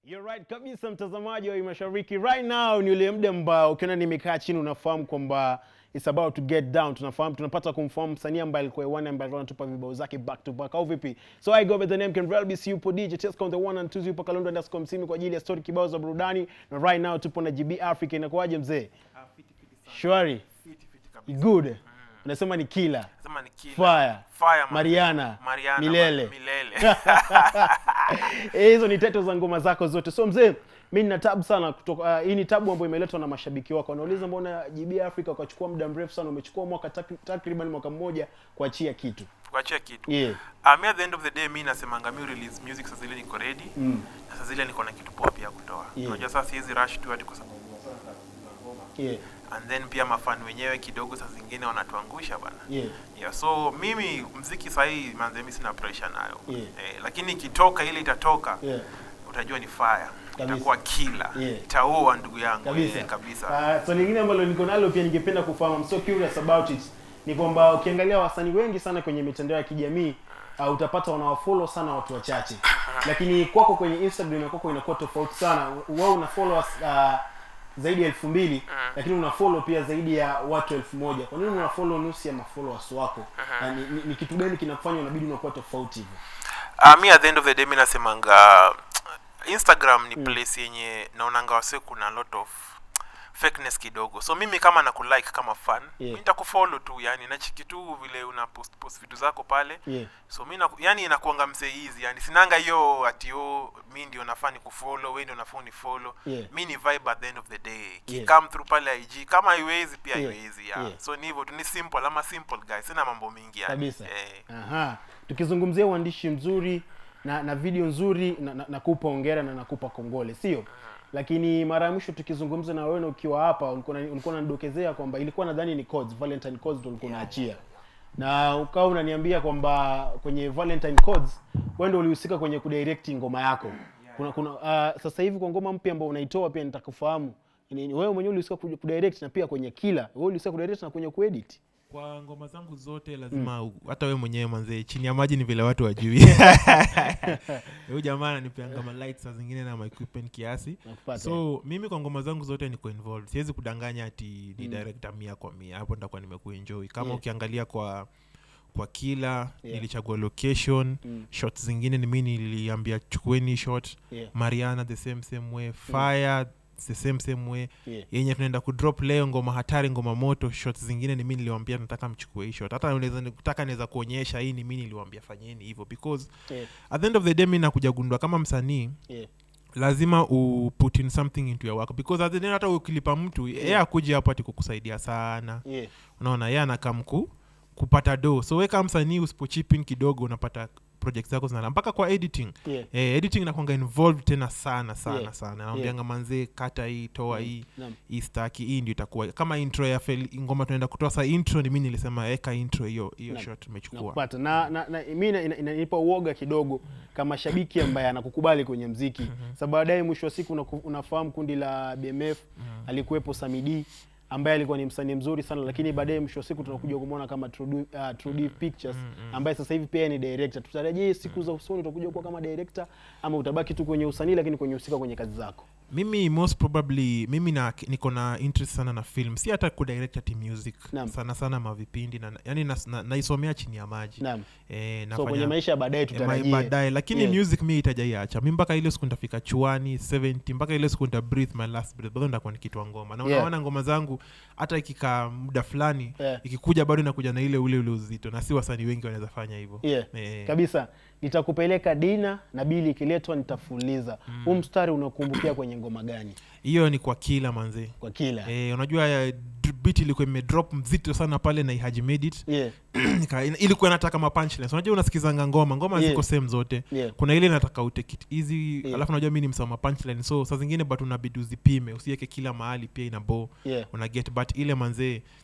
You're right kabisa mtazamaji wa mashariki right now ni ule muda ambao ukiona nimekaa chini unafahamu kwamba it's about to get down tunafahamu tunapata kumfahamu msanii ambaye alikuwa hewani ambaye alikuwa anatupa vibao zake back to back au vipi so i go by the name Ken Relbis yupo DJ Tesco on the one and two yupo Kalonzo underscore msimi kwa ajili ya story kibao za burudani na right now tupo na GB Africa inakuwaje mzee shwari good unasema ni killer Sema ni killer. fire Fire, man. Mariana, Mariana, milele man. Milele. Eh, hizo ni teto za ngoma zako zote so mzee mi nina tabu sana kutoka uh, hii ni tabu ambayo imeletwa na mashabiki wako wanauliza mbona GB Africa ukachukua muda mrefu sana umechukua mwaka tak- takriban mwaka mmoja kuachia kitu kuachia kitu yeah. uh, mi at the end of the day mi nasemanga mi release music saa zile niko ready mm. na saa zile niko na kitu poa pia kutoa Yeah. unajua sasa siwezi rush tu hadi kwa sababu yeah. and then pia mafan wenyewe kidogo saa zingine wanatuangusha bana yeah. yeah, so mimi mziki sahii manze mi sina pressure nayo Yeah. eh, lakini ikitoka ile itatoka yeah. utajua ni fire Kabisa. itakuwa kila Yeah. itaua ndugu yangu kabisa eh, kabisa Uh, swali lingine ambalo niko nalo pia ningependa kufahamu I'm so curious about it ni kwamba ukiangalia wasanii wengi sana kwenye mitandao ya kijamii uh, utapata wanawafollow sana watu wachache lakini kwako kwenye instagram ya kwako inakuwa tofauti sana wao una followers uh, zaidi ya elfu mbili lakini una follow pia zaidi ya watu elfu moja kwa nini una follow nusu ya mafollowers wako na ni, ni, ni kitu gani kinafanya unabidi unakuwa tofauti hivyo uh, mi at the end of the day mi nasemanga instagram ni place yenye naonanga wase kuna a lot of fakeness kidogo so mimi kama nakulike kama fan Yeah. mi nitakufollow tu yani nachiki tu vile una post, post vitu zako pale yeah. so mi naku- yani inakuanga msee hizi yani sinanga hiyo ati o mi ndio nafaa ni kufollow we ndio nafaa unifollow Yeah. mi ni vibe at the end of the day ki Yeah. come through pale ig kama haiwezi pia Yeah. haiwezi yeah. Yeah. so ni hivyo tu ni simple ama simple guys sina mambo mingi yani kabisa eh. Aha. tukizungumzia uandishi mzuri na, na video nzuri na, na, nakupa ongera na nakupa kongole sio lakini mara ya mwisho tukizungumza na wewe na ukiwa hapa ulikuwa na- ulikuwa unanidokezea kwamba ilikuwa nadhani ni codes valentine codes ndio ulikuwa unaachia na ukawa unaniambia kwamba kwenye valentine codes wewe ndio ulihusika kwenye kudirect ngoma yako kuna kuna uh, sasa hivi kwa ngoma mpya ambayo unaitoa pia nitakufahamu ni, ni wewe mwenyewe ulihusika ku- kudirect na pia kwenye kila wewe ulihusika kudirect na kwenye kuedit kwa ngoma zangu zote lazima u- hata we mwenyewe manzee chini ya maji ni vile watu wajui huyu jamaa ananipeanga malight saa zingine na maequipment kiasi nakupata so mimi kwa ngoma zangu zote niko involved siwezi kudanganya ati ni director mia kwa mia hapo nitakuwa nimekuenjoy kama Yeah. ukiangalia kwa kwa kila Yeah. nilichagua location Mm. shot zingine ni mi niliambia chukueni shot yeah. mariana the same same way fire the same same way Yeah. yenye tunaenda kudrop leo ngoma hatari ngoma moto shot zingine ni mi niliwambia nataka mchukue hii shot hata unaweza nataka naweza kuonyesha hii ni mi niliwambia fanyeni hivyo because Yeah. at the end of the day mi nakuja gundua kama msanii Yeah. lazima u put in something into your work because at the end hata ukilipa mtu yeye akuja hapo ati kukusaidia sana Yeah. unaona yeye anakam ku kupata do so we kama msanii usipochipin kidogo unapata project zako zinala mpaka kwa editing Yeah. eh, editing inakwanga involved tena sana sana Yeah. sana naambianga manzee kata hii toa hii Naam. hii staki hii ndio itakuwa kama intro ya fel, ngoma tunaenda kutoa sa intro ni mi nilisema eka intro hiyo hiyo Naam. shot umechukua nakupata na, na, na mi ina- ina- inanipa uoga kidogo kama shabiki ambaye anakukubali kwenye mziki sababu baadaye mwisho wa siku unaku- unafahamu kundi la bmf alikuwepo samidi ambaye alikuwa ni msanii mzuri sana lakini baadaye mwisho wa siku tunakuja kumwona kama True D- uh, True D pictures ambaye sasa hivi pia ni director tutarajie siku za usoni utakuja kuwa kama director ama utabaki tu kwenye usanii lakini kwenye husika kwenye kazi zako mimi most probably mimi na niko na interest sana na film si hata kudirect ati music Naam. sana sana mavipindi na, yani nas- na, naisomea chini ya maji naam eh, so kwenye nafanya maisha ya baadaye eh, ma- tutarajie baadaye lakini Yeah. music mi itajaiacha mi mpaka ile siku nitafika chuani 70 mpaka ile siku nita breathe my last breath bado nitakuwa nikitwa ngoma na Yeah. unaona ngoma zangu hata ikikaa muda fulani Yeah. ikikuja bado inakuja na ile ule ule uzito na si wasanii wengi wanaweza fanya hivyo yeah. Eh. kabisa nitakupeleka dina na bili ikiletwa nitafuliza huu mstari unakumbukia kwenye ngoma gani hiyo ni kwa kila manzee kwa kila Eh, unajua eh, d- beat ilikuwa imedrop mzito sana pale na ihaji made it yeah. Nika- ina- ilikuwa inataka ma punchlines unajua unasikizanga ngoma ngoma Yeah. ziko same zote Yeah. kuna ile inataka utake it easy Yeah. alafu unajua mi ni msama punchline so saa zingine but unabidi uzipime usiweke kila mahali pia ina bo Yeah. una get but ile manzee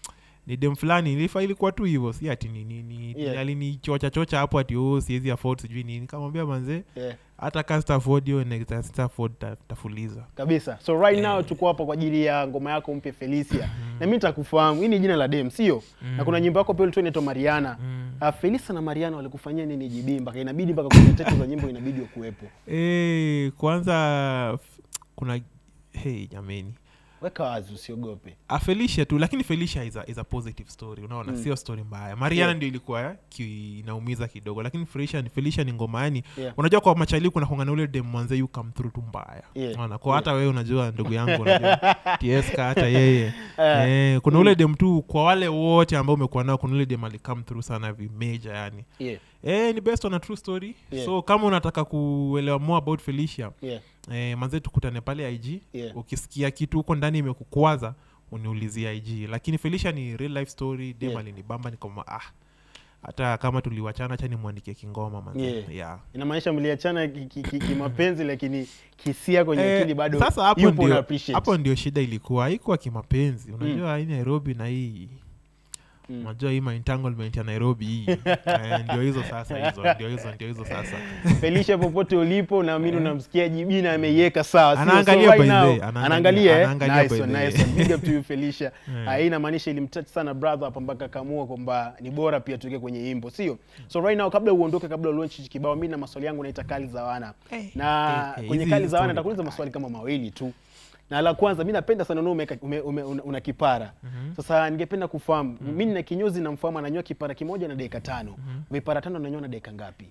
ni dem fulani ilifa ilikuwa tu hivyo si ati ni nini Yeah. alinichocha chocha hapo ati oh, siwezi afford sijui nini kamwambia manze yeah. hata ka sita afford hiyo next sita afford ta- tafuliza kabisa so right now tuko hapa kwa ajili ya ngoma yako mpya felicia na mi nitakufahamu hii ni jina la dem sio na kuna nyimbo yako pia ulitoa inaitwa mariana mm. felisa na mariana walikufanyia nini jb mpaka inabidi mpaka kwenye tatu za nyimbo inabidi wakuwepo Eh, kwanza f- kuna hey jameni weka wazi usiogope Ah, felicia tu lakini felicia is a, is a positive story unaona Mm. sio story mbaya mariana Yeah. ndio ilikuwa ki, inaumiza kidogo lakini felicia, felicia ni ngoma yani Yeah. unajua kwa machali kuna kongana ule dem mwanze you come through tu mbaya Yeah. unaona kwa hata wewe unajua ndugu yangu unajua tsk hata yeye Eh, eh, kuna ule dem tu kwa wale wote ambao umekuwa nao kuna ule dem alicome through sana vimeja yani yeah, eh, ni best on a true story Yeah. so kama unataka kuelewa more about felicia yeah, eh, manze tukutane pale ig Yeah. ukisikia kitu huko ndani imekukwaza uniulizie ig lakini felicia ni real life story dem Yeah. alinibamba nikama ah hata kama tuliwachana cha nimwandikie kingoma manze Yeah. yeah. inamaanisha mliachana kimapenzi ki, ki, kimapenzi, lakini hisia kwenye Eh, akili bado sasa hapo yupo una ndio, appreciate. hapo ndio shida ilikuwa haikuwa kimapenzi unajua hii nairobi na hii Mm. unajua hii entanglement ya nairobi hii eh, ndio hizo sasa hizo ndio hizo ndio hizo sasa Felicia popote ulipo naamini unamsikia jibi na ameiweka sawa sio? Anaangalia so right by the now, way, anaangalia- anaangalia eh? anaangalia nice by one, the nice way. one. Big up to you Felicia Yeah. Ah, hii inamaanisha ilimtouch sana brother hapa mpaka kaamua kwamba ni bora pia tuweke kwenye imbo sio so right now kabla uondoke kabla ulaunch hichi kibao mimi na maswali yangu naita kali za wana Eh, na eh, eh, kwenye hizi kali za wana story. nitakuuliza maswali kama mawili tu na la kwanza mi napenda sana unaona umeka- ume, ume, una, una kipara sasa ningependa kufahamu mi nina kinyozi namfahamu ananyoa kipara kimoja na dakika tano vipara tano ananyoa na dakika ngapi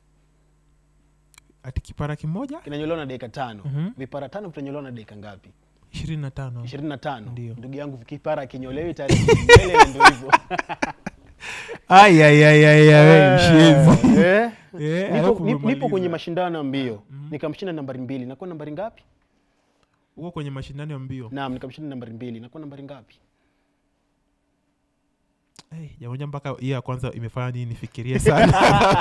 ati kipara kimoja kinanyolewa na dakika tano Mhm. vipara tano vitanyolewa na dakika ngapi ishirini na tano ishirini na tano Ndio. ndugu yangu kipara akinyolewi tayari mbele na ndio hivyo Ai, ai, ai, ai, ai, wewe mshenzi. Eh? Eh, Nipo- alafu nip- nipo umemaliza. kwenye mashindano ya mbio nikamshinda nambari mbili nakuwa nambari ngapi Uko kwenye mashindano ya mbio naam nikamshinda nambari mbili nakuwa nambari ngapi hey, jamoja mpaka hiyo ya kwanza imefanya nini nifikirie sana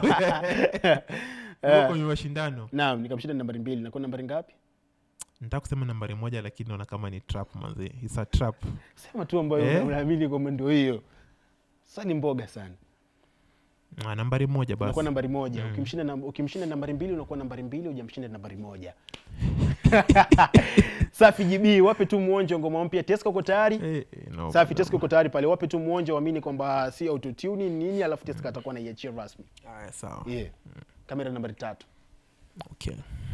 Uko kwenye mashindano naam nikamshinda nambari mbili nakuwa nambari ngapi nataka kusema nambari moja lakini naona kama ni trap manze It's a trap sema tu ambayo Eh? unaamini kwamba ndio hiyo sasa ni mboga sana ah, nambari moja unakuwa basi nambari moja Mm. ukimshinda nam- ukimshinda nambari mbili unakuwa nambari mbili hujamshinda nambari moja safi gb wape tu mwonjo ngoma mpya teska uko tayari Eh, eh, no safi problem. teska uko tayari pale wape tu mwonjo waamini kwamba si autotune nini alafu teska atakuwa naiachia rasmi Aya, sawa yeah. kamera nambari tatu okay.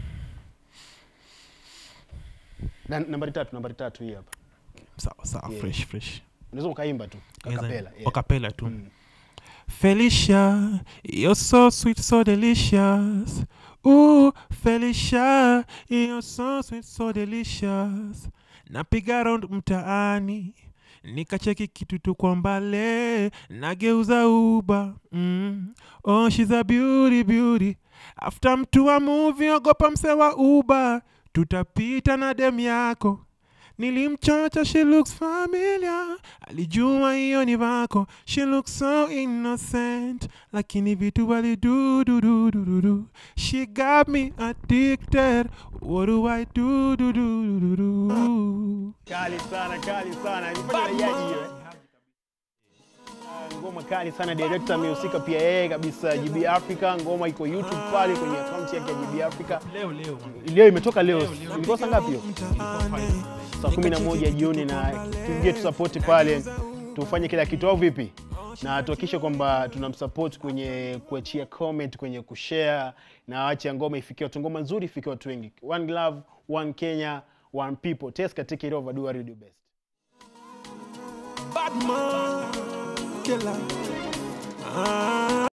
na, nambari tatu nambari tatu hii hapa sawa sawa Yeah. fresh fresh unaweza ukaimba tu kakapela yeah. wakapela tu Mm. Felicia, you're so sweet, so delicious. Ooh, Felicia, you're so sweet, so delicious. Napiga round mtaani nikacheki kitu tu kwa mbale nageuza uba mm. oh, she's a beauty beauty after mtu wa movie ogopa mse wa uba tutapita na dem yako nilimchocha she looks familiar alijua hiyo ni vako she looks so innocent lakini vitu walidududududu she got me addicted what do i do do do do do kali sana kali sana Ilifanya na jaji hiyo eh? Ah, ngoma kali sana director amehusika pia yeye kabisa GB Africa ngoma iko YouTube pale kwenye account yake ya GB Africa leo leo leo imetoka leo ilikuwa saa ngapi hiyo saa kumi na moja jioni na tuje tusapoti pale tufanye kila kitu au vipi na tuhakikishe kwamba tunamsupport kwenye kuachia comment kwenye kushare na ache ngoma ifikie watu ngoma nzuri ifikie watu wengi one love one kenya one people teska take it over do what you do best Badman, killer. Ah.